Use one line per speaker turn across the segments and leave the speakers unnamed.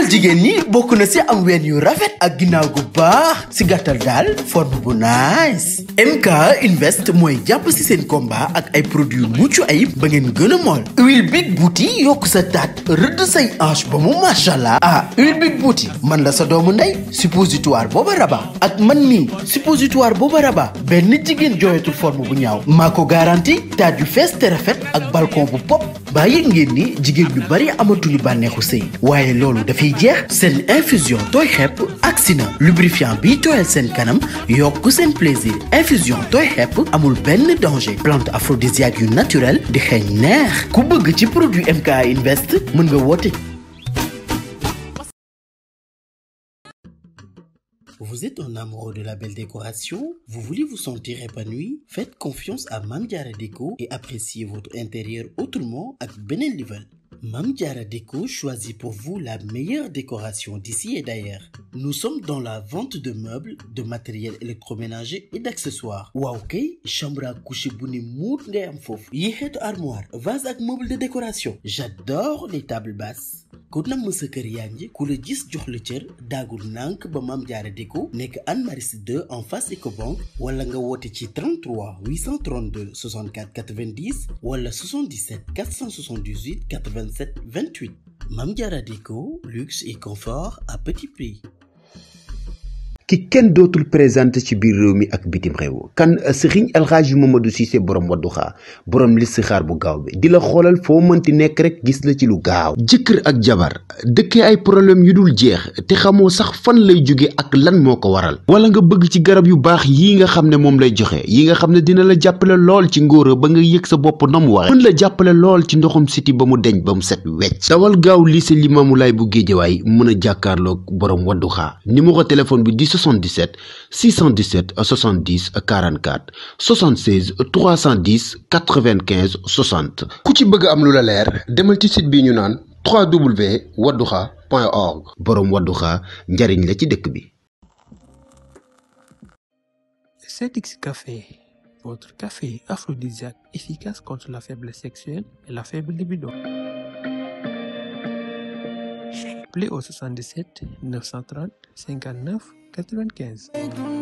jigéen ñi bokk na si am ween yu rafet ak ginnaaw gu baax si gàttal daal forme bu nice MK Invest mooy jàpp si seen combat ak ay produits mucc ayib ba ngeen gën a mool huile big bouti yokk sa taat rëdd say hanche ba mu macha allah ah huile big bouti man la sa doomu ndey suppositoire booba raba ak man mii suppositoire booba raba benn jigéen jooyatul forme bu ñaaw maa ko garanti taat yu fees te rafet ak balcon bu pop baa yëg ngeen ni jigéen ñu bari amatuñu bànneexu sëy waaye loolu dafay jeex seen infusion tooy xepp agsi na lubrifiant bii tooyal seen kanam yokk seen plaisir infusion tooy xepp amul benn danger plante aphrodisiaque yu naturel di xeeñ neex ku bëgg ci produit MK Invest mën nga woote Vous êtes un amoureux de la belle décoration? Vous voulez vous sentir épanoui? Faites confiance à Mame Diarra Déco et appréciez votre intérieur autrement ak beneen level. Mame Diarra Déco choisit pour vous la meilleure décoration d'ici et d'ailleurs. Nous sommes dans la vente de meubles, de matériel électroménager et d'accessoires. waaw kay chambre à coucher bu ne muut ngay am foofu. yi xeetu armoire, vase ak meuble de décoration. J'adore les tables basses. ku namm sa kër yaa ngi ku la gis jox la cër daagul nànk ba Mame Diarra Déco nekk Anne Maris 2 en face Ecobank wala nga woote ci 33 832 64 90 wala 77 478 87 28 Mame Diarra Déco luxe et confort à petit prix.
ki kenn dootul présenté ci biir réew mi ak bitim réew kan sëriñ alxaaji Mamadou Cissé borom wadduxaa borom listixaar bu gaaw bi di la xoolal foo mënti nekk rek gis la ci lu gaaw jëkkër ak jabar dëkkee ay problème yu dul jeex te xamoo sax fan lay jóge ak lan moo ko waral wala nga bëgg ci garab yu baax yi nga xam ne moom lay joxe yi nga xam ne dina la jàppale lool ci ngóora ba nga yëg sa bopp na mu waxe mën la jàppale lool ci ndoxum siti ba mu deñ ba mu set wecc dawal gaaw lycée Limamoulaye bu Géejawaay mën a jàkkaarloog borom wadduxaa numéro téléphone bi di 77 617 70 44 76 310 95 60 ku ci bëgg am lu la leer demal ci site bi ñu naan www.wadduha.org boroom wadduha njariñ la ci dëkk bi
Cetix Café, votre café aphrodisiaque efficace contre la faiblesse sexuelle et la faible libido. Appelez au 77 930 59 95.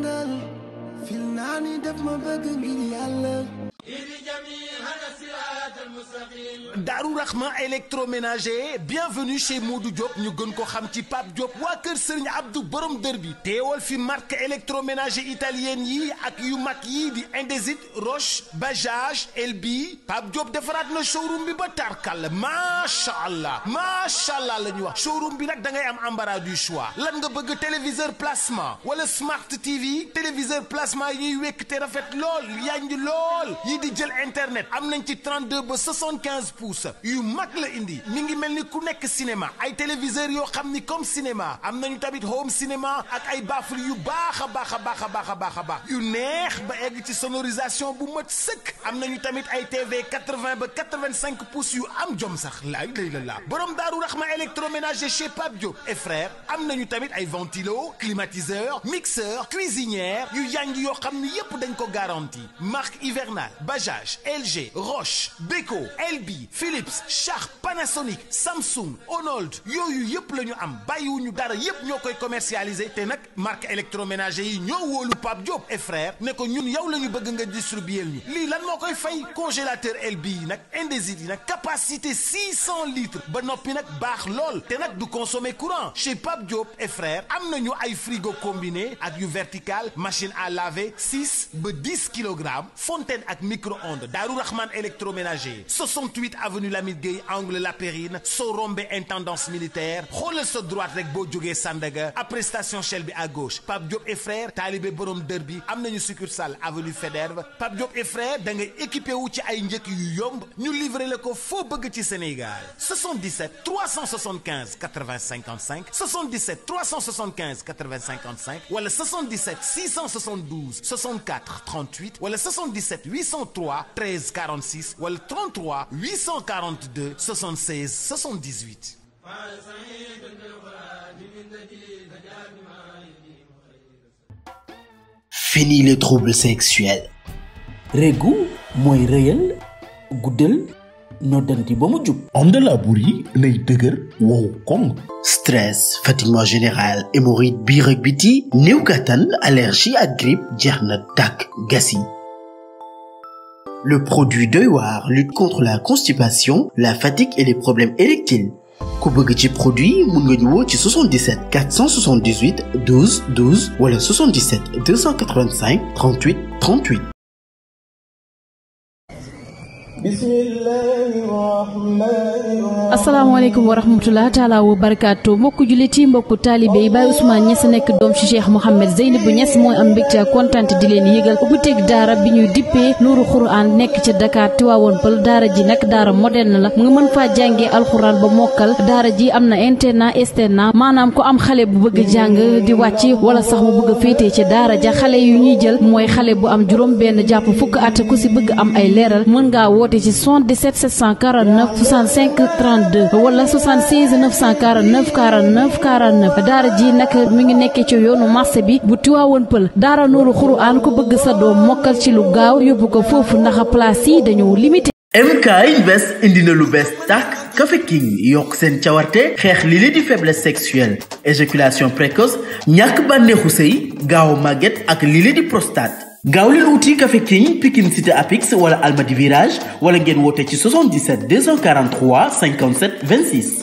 Darou Rahman électroménager bienvenue chez Modou Diop ñu gën ko xam ci Pape Diop waa kër Serigne Abdou borom dër bi teewal fi marque électroménager italienne yi ak yu mag yi di Indesit Roche Bajaj Elbi Pape Diop defaraat na showroom bi ba tarkal macha allah macha allah la ñuy wax showroom bi nag da ngay am embarras du choix lan nga bëgg téléviseur plasma wala smart TV téléviseur plasma yi ñuy wekk te rafet lool yanj lool yi di jël internet am nañ ci 32 ba 75 pouces yu mag la indi mi ngi mel ni ku nekk cinéma ay téléviseurs yoo xam ni comme cinéma am nañu tamit home cinéma ak ay baffle yu baax a baax a baax a baax a baax a baax yu neex ba egg ci sonorisation bu mat sëkk am nañu tamit ay TV 80 ba 85 pouces yu am jom sax laay lay la laa borom daaru raxma électroménager chez Pape Diop et frère am nañu tamit ay ventilo climatiseur mixeur cuisinière yu yanj yoo xam ni yépp dañ ko garanti marque hivernal Bajaj LG Roche Beko Elbi Philips Sharp Panasonic Samsung Onold yooyu yëpp la ñu am bàyyiwuñu dara yëpp ñoo koy commercialiser te nag marque électroménager yi ñoo wóolu Pape Diop et frère ne ko ñun yow la ñu bëgg nga distribuer ñu lii lan moo koy fay congélateur LB yi nag Indesit yi nag capacité 600 litres ba noppi nag baax lool te nag du consommer courant chez Pape Diop et frère am nañu ay frigo combiné ak yu vertical machine à laver 6 ba 10 kilogrammes fontaine ak micro-ondes Darou Rahman électroménager 68 avenue Lamine Gueye angle La Périne soo rombé intendance militaire xoolal sa droite rek boo jógee Sandaga après station Shell bi à gauche Pape Diop et frère taalibe borom dër bi am nañu succursale avenue Faidherbe Pape Diop et frère da ngay équipé wu ci ay njëkk yu yomb ñu livré la ko foo bëgg ci Sénégal 77 375 80 55 77 375 80 55 wala 77 672 64 38 wala 77 803 13 46 wala 33 842 76 78.
Fini les troubles sexuels régu mooy rëyal guddal noddanti ba mu jub
homme de labour yi nay dëgër wow koŋ
stress fatiguement général hémorroïde biir ak biti néew kattan allergie ak grippe jeex na tàkk gas yi le produit doy waar lutte contre la constipation la fatigue et les problèmes érectiles ku bëgg ci produit mun nga ñu woo ci 77 478 12 12 wala 77 285 38 38
asalaamaaleykum wa rahmatulah taalaa wa barakaatu mbokku jullit yi mbokku taalibe yi Baye Ousmane Niass nekk doom ci Cheikh Mouhamed Zeynabou Niass mooy am mbégte ak kontante di leen yëgal ubbiteeg daara bi ñuy dippee Nuuru Xuraan nekk ca Dakar Tiwaawoon Pël daara ji nag daara moderne la mu nga mën faa jàngee alxuraan ba mokkal daara ji am na internat externat maanaam ku am xale bu bëgg jàng di wàcc wala sax mu bëgg a féetee ca daara ja xale yu ñuy jël mooy xale bu am juróom benn jàpp fukk at ku si bëgg am ay leeral mën ngaa woote ci 77 749 65 32 wala 76 949 49 49 daara ji nag mi ngi nekkee ci yoonu marché bi bu Tiwaawoon Pël daara Nuuru Xuraan ku bëgg sa doom mokkal ci lu gaaw yóbbu ko foofu ndax place yi dañoo limité.
MK Invest indi na lu bees tàkk Café King yokk seen cawarte xeex li li di faiblesse sexuelle éjaculation précoce ñàkk bànneexu sëy gaaw màgget ak li li di prostate gaaw leen wuti Café King Pikine Cité Apix wala Almadi Virage wala ngeen woote ci 77 243 57 26.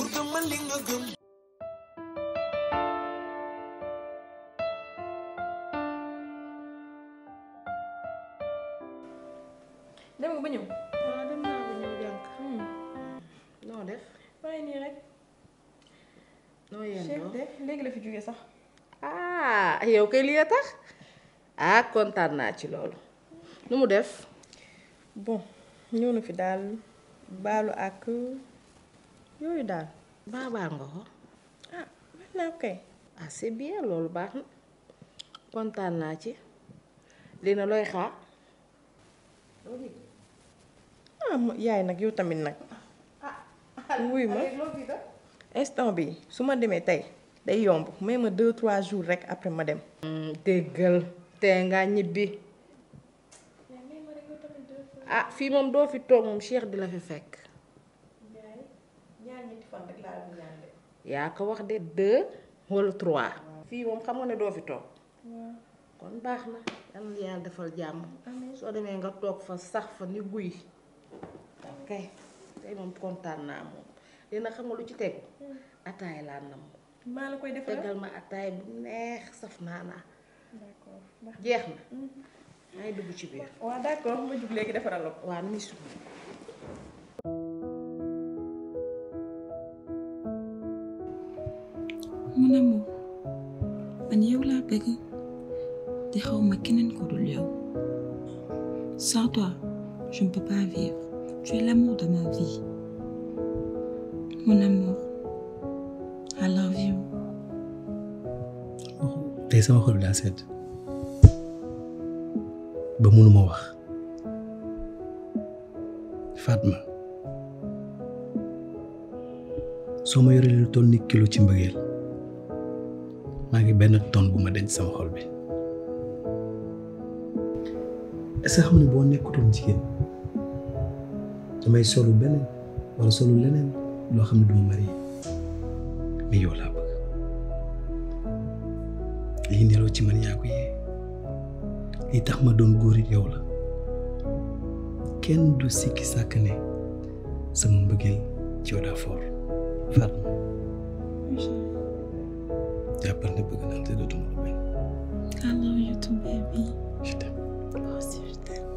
dem nga ba ñëw.
waaw dem naa ba ñëw jànk. noo def.
waaye nii rek.
noo yendoo
Cheikh de léegi la fi jóge sax.
ah yow kay lii a tax ah kontaan naa ci loolu nu mu def.
bon ñëw na fi daal baalu ak yooyu daal.
baabaa nga ko.
ah mën naa ko kay.
ah c'est bien loolu baax na kontaan naa ci lii na looy xaar.
ah ma- yaay nag yow tamit nag. wuy ma instant bi su ma demee tey day yomb may ma deux trois jours rek après ma dem.
déggal tee ngaa ñibbi. ah fii moom doo fi toog moom Cheikh di la fi fekk.
ñaar ñetti fan rek laa doon ñaan de.
yaa ko wax de deux wala trois. fii moom xam nga ne doo fi toog. kon baax na yal na yàlla defal jàmm. soo demee nga toog fa sax fa ni guy. ok tey moom kontaan naa moom dina xam nga lu ci tegu. ataay laa nam
maa la koy defaral
tegal ma ataay bu neex saf naa naa
d'accord
jeex na. maa ngi dugg ci biir.
waaw d'accord ma jug léegi defaral la ko.
waa ni su
mon amour man yow laa bëgg te xaw ma keneen ko dul yow sans toi je ne peux pas vivre tu es l'amour de ma vie mon amour I love you
tey sama xol bi daa sedd ba mënuma wax Fatma soo ma yoree lu toll ni kilo ci mbëggeel maa ngi benn tonne bu ma denc sama xol bi est-ce que xam ne boo nekkutoon jigéen damay solu beneen wala solu leneen loo xam ne duma marié mais yow laa bëgg lii neloo ci man yaa ko yee lii tax ma doon góor it yow la kenn du sikki sàkk ne sama mbëggeel ci yow daa foor Fatma jàppal ne bëgg naa te dootuma la bañ
I love you too baby
je t'aime
moi aussi je t'aime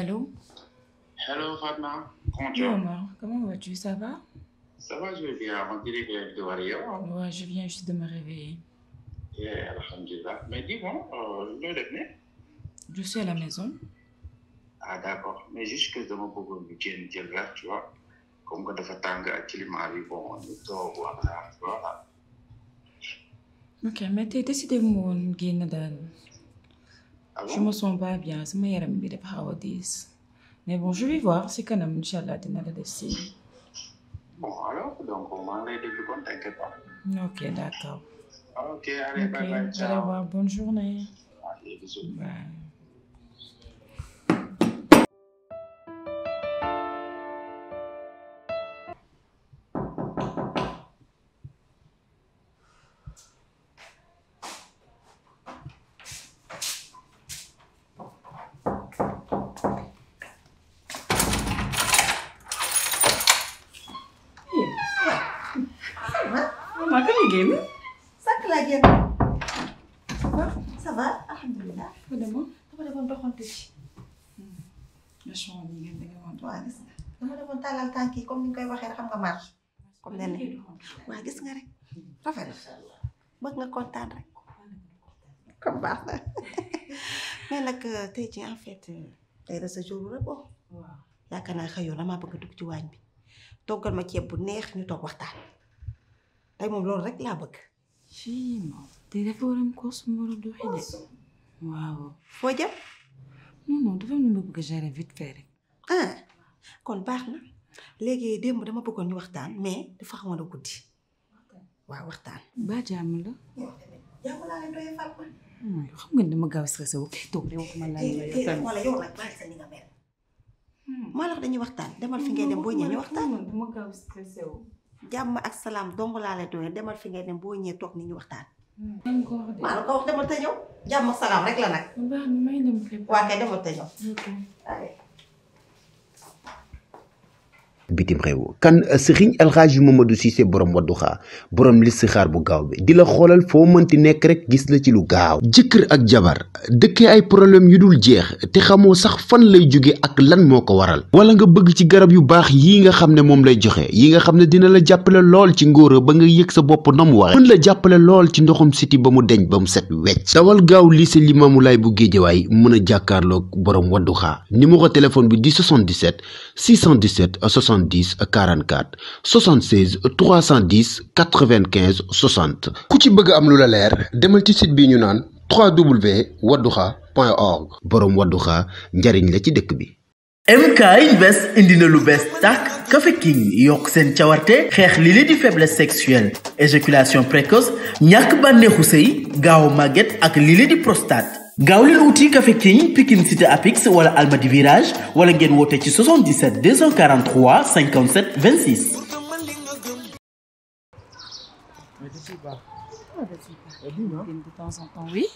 allô
Hello Fatma, comment tu
Oui,
vas
Omar, comment vas-tu Ça va
Ça va, je vais bien. On dirait que tu vas rien.
Ouais, je viens juste de me réveiller.
Yeah, Alhamdulillah. Mais dis-moi, euh, le devenir
Je suis à la maison.
Ah d'accord. Mais juste que dama bëggoon ñu génn jël verre, tu vois. Comme que dafa tàng ak climat bi, bon, ñu toog waxtaan, tu vois.
Ok, mais t'es décidé mu woon génn daal.
Ah
Je
bon
me sens pas bien, sama yaram bi dafa xaw a diis. Mais bon, je vais voir si kanam Inch'Allah dina la def si.
Bon, alors, donc, maa ngi lay déglu kon, t'inquiète pas.
Ok, d'accord.
Ok, allez,
Ok,
bye bye,
allez
ciao.
voir, bonne journée.
Allez, bisous.
Bye.
Maman kañ la génn. sànq laa génn. ça va alhamdulilah.
Fa demoon.
dama demoon doxantu ci.
Vachement bi ngeen da nga wax.
waaw gis nga dama demoon tàllal tànk yi comme ni ñu koy waxee rek xam nga marche. comme nen ne waaw gis nga rek rafet na bëgg nga kontaan rek. comme baax na mais nag tey ci en fait tey la sa jour rek bon.
Waaw.
yaakaar naa xëyoo damaa bëgg a dugg ci waañ bi toggal ma ceeb bu neex ñu toog waxtaan tey moom loolu rek laa bëgg.
Ci moom. Tey dafa war a am course mu war a doxi de. Waaw.
foo jëm.
Non non, dafa am lu ma bëgg a gérer vite fait rek.
ah kon baax na léegi démb dama bëggoon ñu waxtaan mais dafa xamoon a guddi waaw waxtaan.
Ba jàmm la.
yow laa leen doyee fal ma.
Hmm, xam nga ni dama gaaw stressé wu fii toog de waxuma laa la yow tamit.
wala yow nag bàyyi sa ni nga mel. maa la wax dañuy waxtaan demal fi ngay dem boo ñëwee ñu waxtaan.
dama gaaw stressé wu.
jàmm ak salaam dong laa lay doyee demal fi ngay dem boo ñëwee toog ni ñu waxtaan.
Dama ko wax de.
maa la ko wax demal te ñëw jàmm ak salaam rek la nag.
Baax na may dem préparer.
waa kay demal te ñëw.
Ok.
allez.
bitim réew kan Serigne El Hadji Mamadou Cissé borom wadduxaa borom listixaar bu gaaw bi di la xoolal foo mënti nekk rek gis la ci lu gaaw jëkkër ak jabar dëkkee ay problème yu dul jeex te xamoo sax fan lay jóge ak lan moo ko waral wala nga bëgg ci garab yu baax yii nga xam ne moom lay joxe yi nga xam ne dina la jàppale lool ci ngóora ba nga yëg sa bopp na mu waxe mën la jàppale lool ci ndoxum siti ba mu deñ ba mu set wecc dawal gaaw lycée Limamou Laye bu Géejawaay mën a jàkkaarloog borom wadduxaa numéro téléphone bi di 77 617 70 44 76 310 95 60 ku ci bëgg am lu la leer demal ci site bi ñu naan www.wadduxa.org borom wadduxa njariñ la ci dëkk bi
MK Invest indi na lu bees tàkk Café King yokk seen cawarte xeex li li di faiblesse sexuelle éjaculation précoce ñàkk bànneexu sëy gaaw màgget ak li li di prostate gaaw leen wuti Café King Pikine Cité Apix wala Almadi Virage wala ngeen woote ci 77 243 57 26
De temps en temps, oui.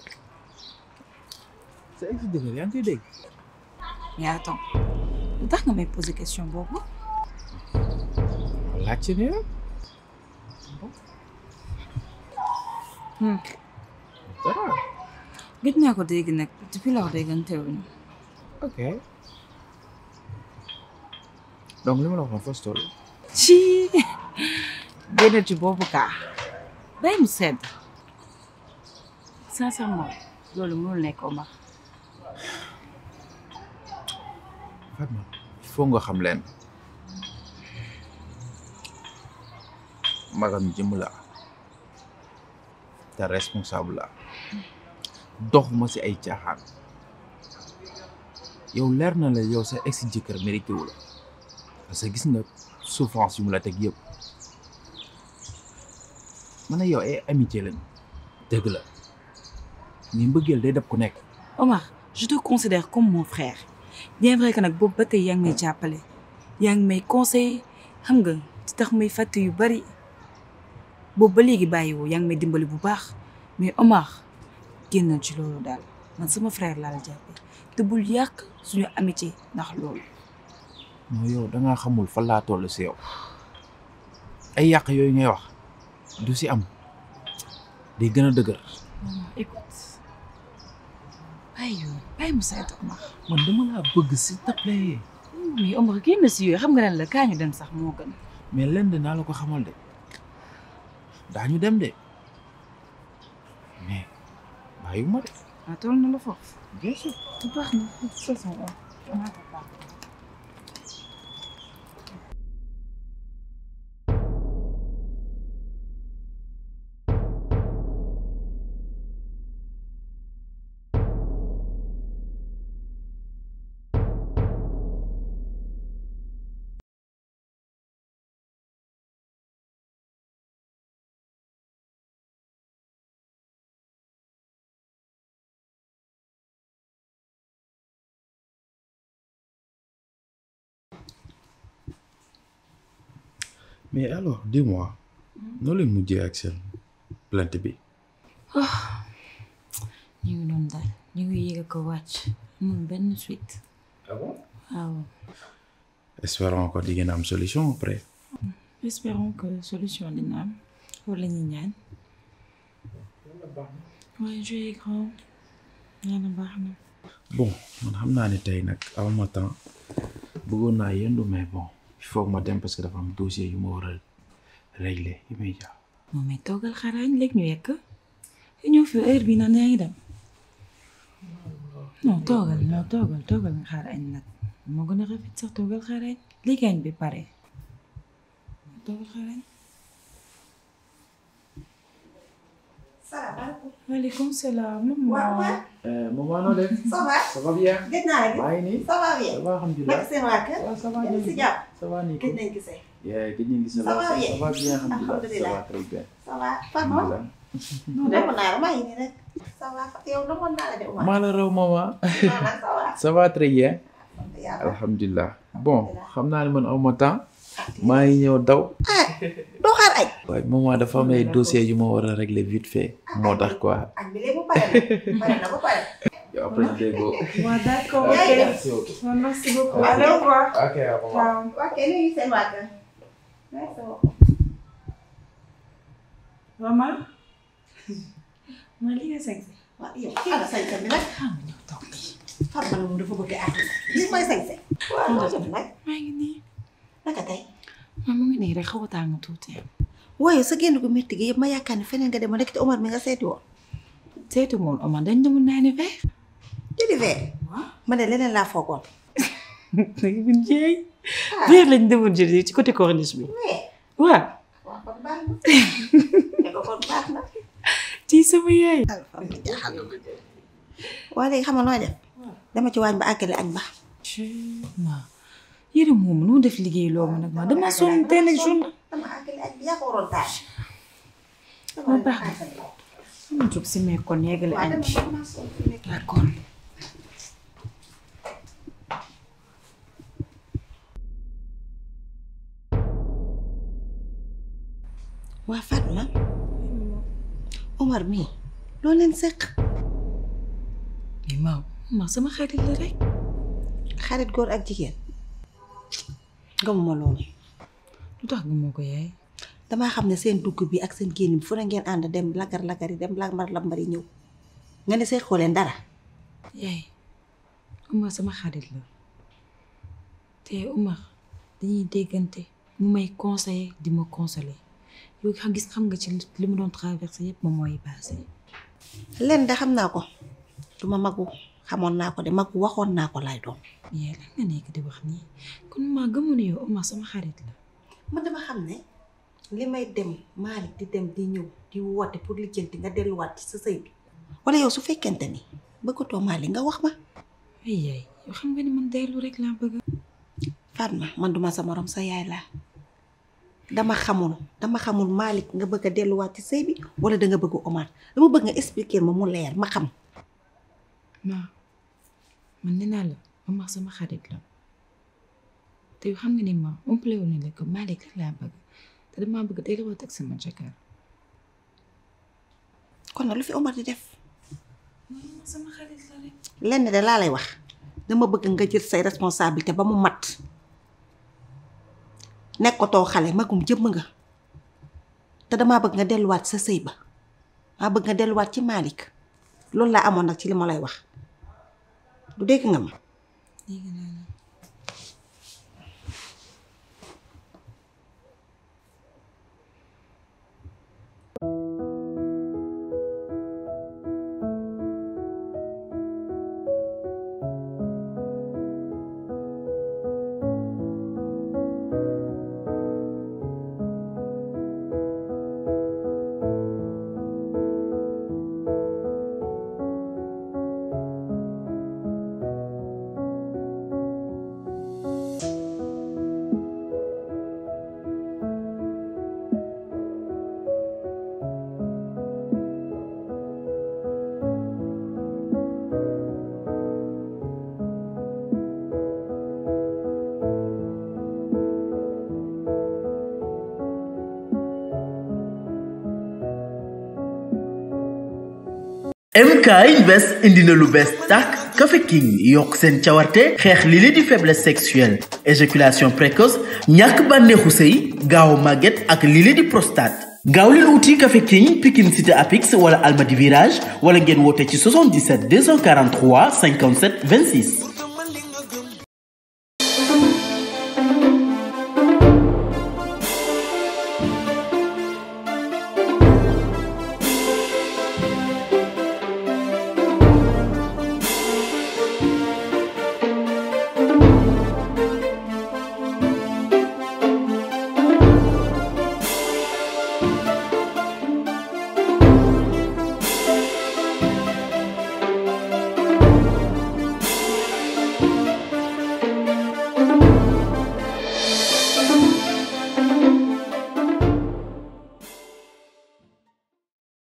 sa ex jëkkër yaa ngi koy dégg.
Mais attends, lu tax nga may poser question boobu.
laajte ne rek.
Hmm.
dara.
gëj naa ko dégg nag depuis lors déggante wuñu.
ok. donc li ma la waxoon fas toll.
ci génn ci boobu kaa bay mu sedd sincèrement loolu mënul nekk Omar
Fatma il faut nga xam leen magam jëm la te responsable la doxuma si ay caaxaan yow leer na la yow sa ex jëkkër mérité wu la parce que gis nga souffrance yu mu la teg yëpp man a yow ay amitié lañ dëgg la mais mbëggeel day dab ku nekk
Omar je te considère comme mon frère bien vrai que nag boobu ba tey yaa ngi may jàppale yaa ngi may conseiller xam nga ci tax may fàtte yu bari boobu ba léegi bàyyiwoo yaa ngi may dimbali bu baax mais Omar génnal ci loolu daal man sama frère laa la jàppee te bul yàq suñu amitié ndax loolu.
non yow da ngaa xamul fan laa toll si yow ay yàq yooyu ngay wax du si am day gën a dëgër
non non écoute bàyyi yoon bàyyi mu saytu Omar.
man dama laa bëgg s'il te plaît.
mais Omar kii na si yooyu xam nga lan la kaa ñu dem sax moo gën.
mais lenn dinaa la ko xamal de daañu dem de mais bàyyiwuma de.
ah toll na la foofu.
bien sûr.
baax na de toute façon on a
mais alors dis-moi noo leen mujjee ak seen plainte bi.
ñu ngi doon daal ñu ngi yéeg ko wàcc amul benn suite.
ah bon.
waaw.
espérons que di ngeen am solution après.
espérons que solution dina am wala ñu ñaan. waaye joué grand yàlla baax na.
bon man xam naa ne tey nag aw ma temps bëggoon naa yendu mais bon il faut que ma dem parce que dafa am dossier yu ma war a régler immédiat.
moom it toogal xaraañ léegi ñu yekk ñëw fi heure bi naan yaa ngi dem non toogal non toogal toogal nga xaar añ nag moo gën a rafet sax toogal xaar añ léegi añ bi pare toogal xaar añ
salaamaaleykum.
waaleykum salaam
waaw
maman
maman noo def.
ça va.
ça va bien.
gëj naa la gis.
maa ngi nii.
ça va bien.
ça va alhamdulilah.
naka seen waa kër.
waaw ça va
yéen
ñu
si
ngi
jàmm.
ça va nii
gëj nañ gisee.
Yeah, gëj nañ gis.
Ça va bien.
ça va bien alhamdulilah.
Alhamdulilah.
ça va très bien.
ça va Fatma.
alhamdulilah.
non demoon naa la maa ngi nii rek. ça va yow demoon naa la de Oumar.
maa la raw maman.
maanaam ça va.
ça va très bien.
yàlla.
alhamdulilah bon xam naa ne man aw ma temps maa ngi ñëw daw.
ah doo xaar añ.
waaye maman dafa am ay dossiers yu ma war a régler vite fait moo tax quoi.
añ bi léegi mu pare na. pare na ba pare.
yow après ñu déggoo.
waaw d'accord
ok.
merci beaucoup.
merci beaucoup
Ok.
allez au revoir
ok au revoir.
waaw kay nuyu seen waa kër. merci beaucoup.
maman maa li nga sañ
waaw yow ana sañse bi nag.
xam nga ñëw toog nii
Fatma la moom dafa bëgg a àdduna. lii mooy sañse. waaw loo def nag.
maa ngi nii
naka tey.
maa mu ngi nii rek xaw a tàng tuuti
waaye sa génn gu métti gi yëpp ma yaakaar ne feneen nga dem ma nekk ci Omar mi nga seeti woon.
seetu moom Omar dañ demoon naa ni verre
jëli verre. ma ne leneen laa foogoon.
léegi bu jeey verre lañ demoon jëli ci côté corniche bi
mais.
waaw
waaw kon baax na. ne ko kon baax na.
ci sama yaay
waaye léegi xam nga nooy def. dama ci waañ ba àggale añ ba.
ma yëre moom nu def liggéey loo ma nag ma dama sonn tey nag journée
dama àggale añ bi yaa ko waroon taal.
ma baax na sama jóg si mais kon yeggale añ bi d'accord
waa Fatma. Omar mii. loo leen seq.
mais ma ma sama xarit la rek
xarit góor ak jigéen. gëmuma loolu.
lu tax nga moo ko yaay
damaa xam ne seen dugg bi ak seen génn bi fu ne ngeen ànd dem lagar lagar yi dem lambar lambar yi ñëw. nga ne seqoo leen dara.
yaay Omar sama xarit la te Omar dañuy déggante mu may conseiller di ma consoler yow xam gis xam nga ci li mu doon traversé yëpp moom mooy passé
leen de xam naa ko. du ma magu xamoon naa ko de magu waxoon naa ko laay doon.
yaay lan nga nekk di wax nii kon ma gëmoon yow Omar sama xarit la
man dama xam ne li may dem Malick di dem di ñëw di woote pour lijjanti nga delluwaat ci sa sëy bi wala yow su fekkente ni bëggatoo Malick nga wax ma
ay yaay yow xam nga ni man dellu rek laa bëgg
Fatma man duma sa morom sa yaay laa dama xamul dama xamul Malick nga bëgg a delluwaat ci sëy bi wala da nga bëgg Omar dama bëgg nga expliquer ma mu leer ma xam
ma man nee naa la Omar sama xarit la te yow xam nga ni ma umpale woon ne la que Malick rek laa bëgg te damaa bëgg delluwaat ak sama jëkkër
kon nag lu fi Omar di def
Omar sama xarit la rek
lenn de laa lay wax dama bëgg nga jël say responsabilité ba mu mat nekkatoo xale magum jëmm nga te damaa bëgg nga delluwaat sa sëy ba maa bëgg nga delluwaat ci Malick loolu laa amoon nag ci li ma lay wax
du dégg nga ma
dégg naa la
MK Invest indi na lu bees tàkk Café King yokk seen cawarte xeex li li di faiblesse sexuelle éjaculation précoce ñàkk bànneexu sëy gaaw màgget ak li li di prostate gaaw leen wuti Café King Pikine Cité Apix wala Almadi Virage wala ngeen woote ci 77 243 57 26